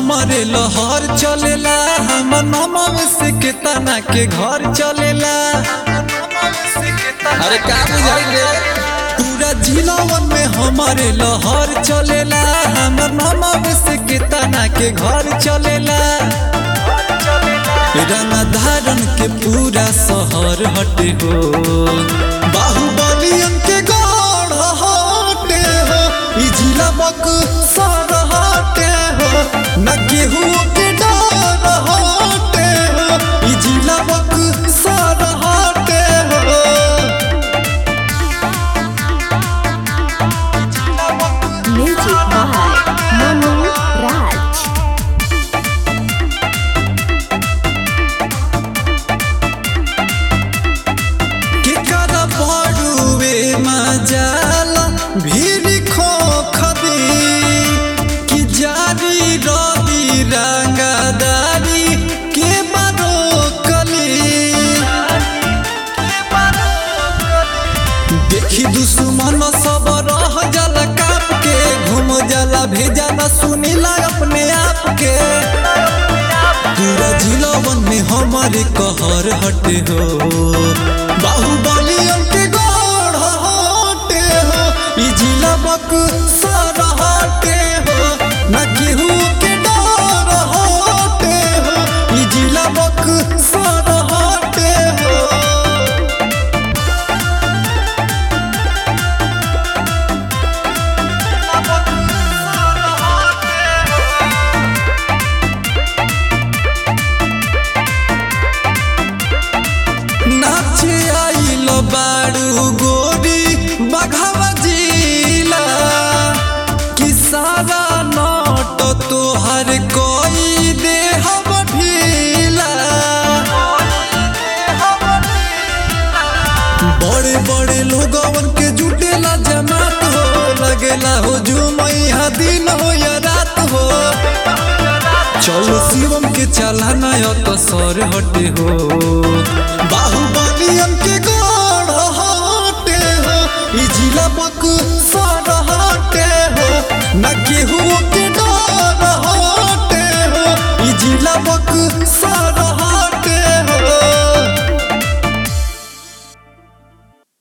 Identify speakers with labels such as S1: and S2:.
S1: हमारे लहर चलेला हम नमव से केतना के घर चलेला
S2: अरे का बुझाई रे
S1: पूरा जिलावन में हमारे लहर चलेला हम नमव से केतना के घर चलेला रंग धारण के पूरा शहर हटे हो बाहुबलियन के गढ़ हटे हो ई जिला बक सर हटे हो न केहू के डर हटे हो ई जिला बक सर हटे हो
S3: Music by Manu Raj.
S1: केकर बड़ुए मजाला भीड़ खो खबी कि जारी रवि रंगदारी के बारो कली देखी दुश्मन सब रह जाला काप के घूम जाला भेजा न सुनीला अपने आप के पूरा जिलावन में हमारे कहर हटे हो बाहुबलियन के गढ़ हटे हो ई जिला बक सर हटे हो न केहू के डर हटे हो ई जिला बक सर हटे हो नाचे आइल बाड़ू गोरी बघावा जिला कि सारा नट तोहर कोई दे हम ढीला बड़े बड़े लोगवन के जुटेला जमात हो लगेला हो जुमैया दिन हो या रात हो चलो शिवम के चलाना यो तो सर हटे हो बाहुबलियन के गढ़ हटे हो ई जिला बक सर हटे हो न केहू के डर हटे हो ई जिला बक सर